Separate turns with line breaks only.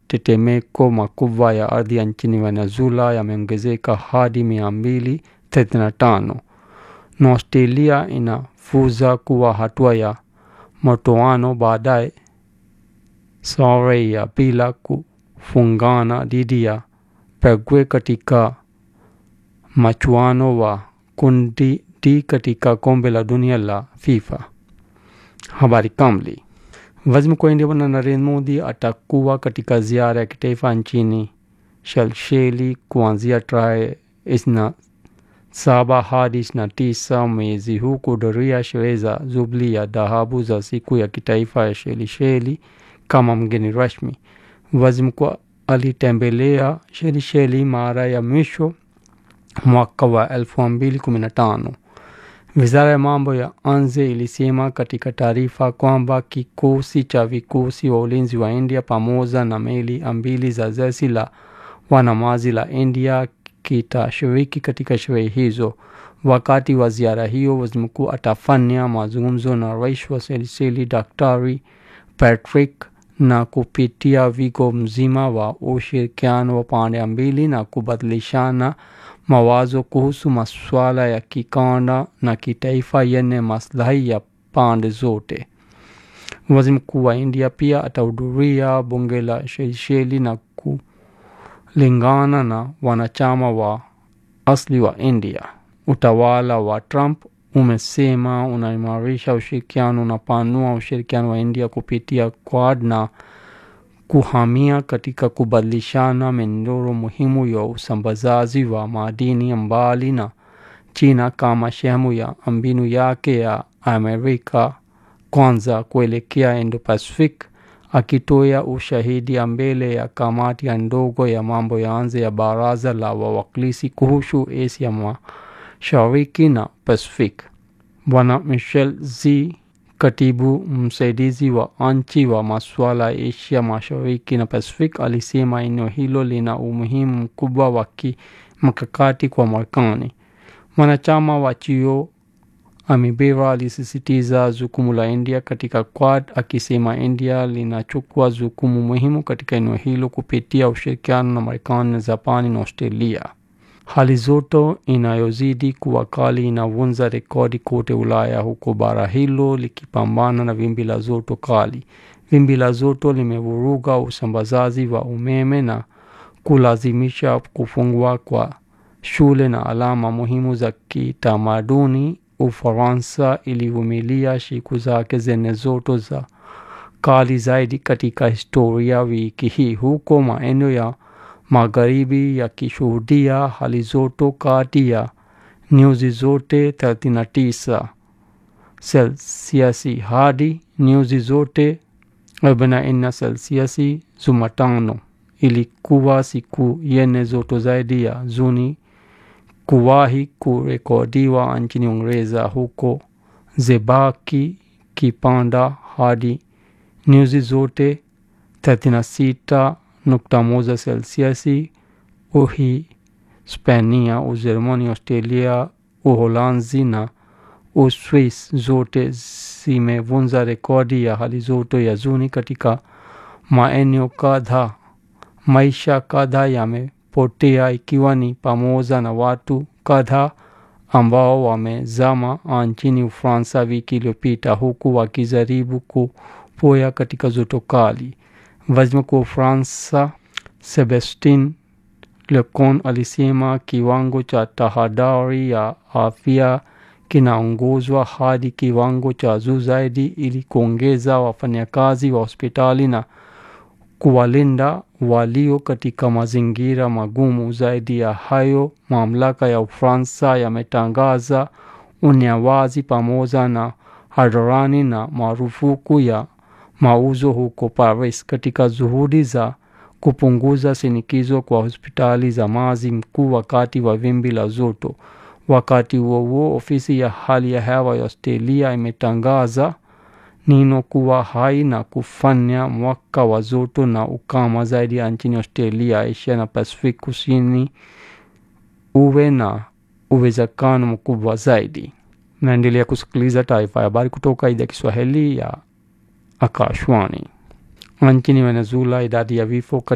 matetemeko makubwa ya ardhi nchini Venezuela yameongezeka hadi mia mbili thelathini na tano na Australia inafuza kuwa hatua ya mtoano baadaye sare ya bila kufungana dhidi ya Paraguay katika machuano wa kundi D katika kombe la dunia la FIFA. Habari kamili. Waziri Mkuu wa India Bwana Narendra Modi atakuwa katika ziara ya kitaifa nchini Shelisheli kuanzia tarehe ishirini na saba hadi ishirini na tisa mwezi huu kuhudhuria sherehe za Jubilee ya dhahabu za siku ya kitaifa ya Shelisheli kama mgeni rasmi. Waziri mkuu alitembelea Shelisheli mara ya mwisho mwaka wa elfu mbili kumi na tano. Wizara ya mambo ya nje ilisema katika taarifa kwamba kikosi cha vikosi wa ulinzi wa India pamoja na meli mbili za jeshi la wanamaji la India kitashiriki katika sherehe hizo. Wakati wa ziara hiyo, waziri mkuu atafanya mazungumzo na rais wa Seychelles Daktari Patrick na kupitia wigo mzima wa ushirikiano wa pande mbili na kubadilishana mawazo kuhusu masuala ya kikanda na kitaifa yenye maslahi ya pande zote. Waziri mkuu wa India pia atahudhuria bunge la Seychelles na kulingana na wanachama wa asili wa India. Utawala wa Trump umesema unaimarisha ushirikiano, unapanua ushirikiano wa India kupitia Quad na kuhamia katika kubadilishana mienendo muhimu ya usambazaji wa madini mbali na China kama sehemu ya mbinu yake ya Amerika kwanza kuelekea Indo-Pacific. Akitoa ushahidi mbele ya kamati ya ndogo ya mambo ya nje ya baraza la wawakilishi kuhusu Asia Mashariki na Pacific, Bwana Michel Z Katibu msaidizi wa nchi wa masuala ya Asia Mashariki na Pacific alisema eneo hilo lina umuhimu mkubwa wa kimkakati kwa Marekani. Mwanachama wa chio Amibera alisisitiza jukumu la India katika Quad akisema India linachukua jukumu muhimu katika eneo hilo kupitia ushirikiano na Marekani na Japani na Australia. Hali joto inayozidi kuwa kali inavunja rekodi kote Ulaya, huko bara hilo likipambana na wimbi la joto kali. Wimbi la joto limevuruga usambazaji wa umeme na kulazimisha kufungwa kwa shule na alama muhimu za kitamaduni. Ufaransa ilivumilia siku zake zenye joto za kali zaidi katika historia wiki hii, huko maeneo ya magharibi yakishuhudia hali joto kati ya nyuzi zote 39 selsiasi hadi nyuzi zote 44 selsiasi. Jumatano ilikuwa siku yenye joto zaidi ya Juni kuwahi kurekodiwa nchini Uingereza, huko zebaki kipanda hadi nyuzi zote 36 nukta moja selsiasi. Uhispania, Ujerumani, Australia, Uholanzi na Uswis zote zimevunja rekodi ya hali joto ya Juni katika maeneo kadhaa. Maisha kadhaa yamepotea ikiwa ni pamoja na watu kadhaa ambao wamezama nchini Ufaransa wiki iliyopita huku wakijaribu kupoa katika joto kali. Waziri Mkuu wa Ufaransa Sebastien Lecornu alisema kiwango cha tahadhari ya afya kinaongezwa hadi kiwango cha juu zaidi ili kuongeza wafanyakazi wa hospitali na kuwalinda walio katika mazingira magumu. Zaidi ya hayo, mamlaka ya Ufaransa yametangaza unyawazi pamoja na hadharani na marufuku ya mauzo huko Paris katika juhudi za kupunguza shinikizo kwa hospitali za maji mkuu wakati wa wimbi la joto. Wakati huo huo, ofisi ya hali ya hewa ya Australia imetangaza Nino kuwa hai na kufanya mwaka wa joto na ukame zaidi ya nchini Australia, Asia na Pacific kusini uwe na uwezekano mkubwa zaidi. Naendelea kusikiliza taarifa ya habari kutoka idhaa ya Kiswahili ya Akashwani. Nchini Venezuela, idadi ya vifo